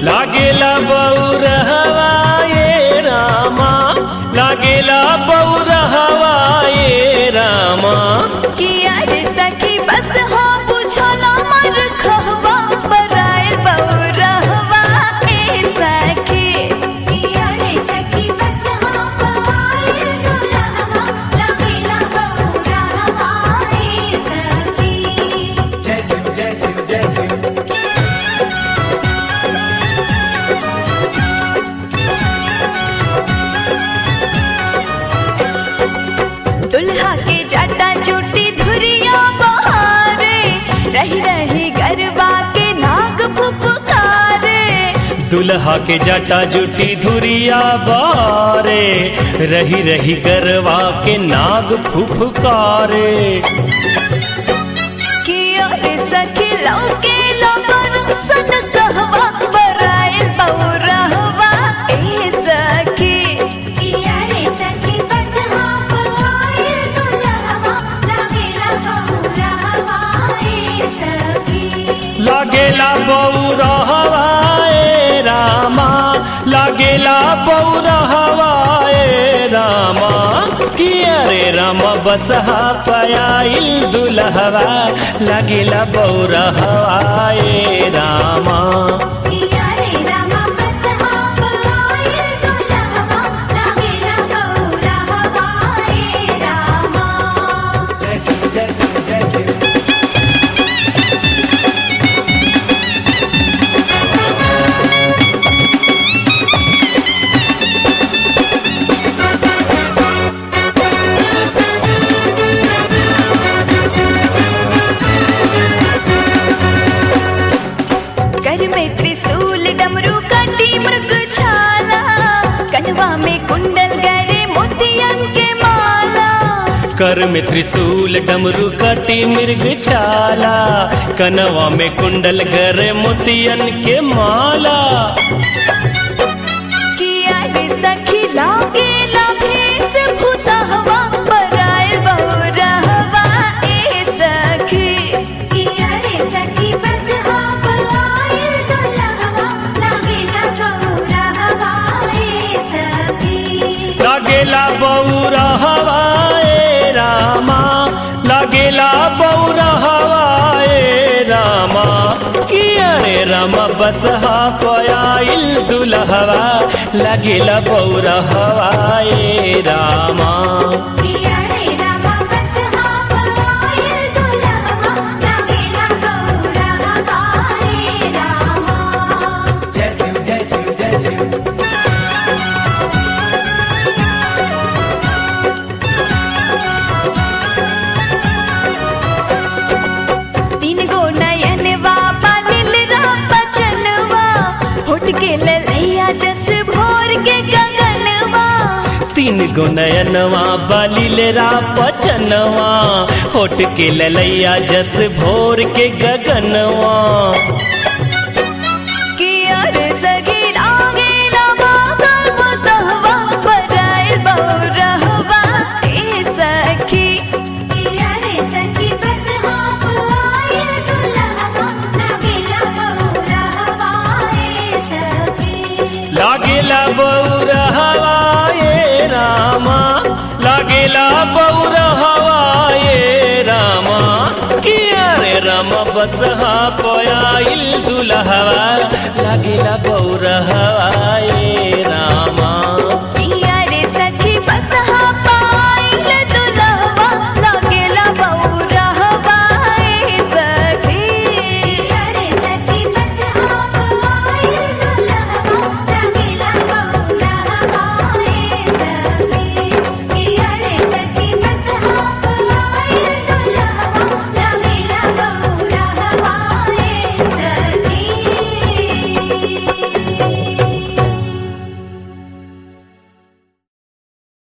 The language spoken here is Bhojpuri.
लागेला बौरहवा ये रामा लागेला बौरहवा ये रामा किया रे सखी बस हो बुझला मर खहबा बराइल बौरहवा ए सखी किया रे सखी बस हाँ पायल दुल्हवा लगेला बौरहवा ए सखी जय शिव जय शिव जय शिव दुल्हा के जाटा चोटी धुरिया बहारे रही रही गरबा के नाग फुफकारे दुल्हा के जटा जुटी धुरिया बारे रही रही गरवा के नाग फुफकारे किया रे सखी लौके लबर सन कहवा बराइल बौरहवा ए सखी किया रे सखी बस हाँ पायल दुल्हवा लगेला बौरहवा ए सखी लागेला बौरहवा ए रामा लागेला बौरहवा ए रामा किया रे रामा बसहा पयाइल दुल्हवा लागेला बौरहवा ए रामा किया रे रामा बस हाँ पायल दुल्हवा लगेला बौरहवा ए रामा जय शिव जय शिव जय शिव कर में त्रिशूल डमरू कंडी मृग छाला कनवा में कुंडल गरे मोतियन के माला कर में त्रिशूल डमरू कटी मृग छाला कनवा में कुंडल गर मोतियन के माला किया रे सखी लागे लाभेस भूतहवा बराइल बौरहवा ए सखी किया रे सखी बस हाँ पायल दुल्हवा लगेला बौरहवा ए सखी लागेला बौरा हवाए रामा लागेला बौरा हवाए रामा किया रे रामा बसहा पयाइल दुल्हवा लागेला बौरा हवाए रामा किया रे रामा बस हाँ पायल दुल्हवा लगेला बौरहवा ए रामा जय शिव जय शिव जय शिव तीन गो नयनवा पालिल बचनवा होट के ललैया जस भोर के गगनवा तीन गो नयनवा बलिलेरा पचनवा होट के ललैया जस भोर के गगनवा किया रे सगी लागे लगा गल बसहवा बराइल बौरहवा ए सखी किया रे सखी बस हाँ पायल दुल्हवा लगेला बौरहवा ए सखी लागेला बौर हवाए रामा लागेला बौर हवाए रामा किया रे रामा बसहा पयाइल दुल्हवा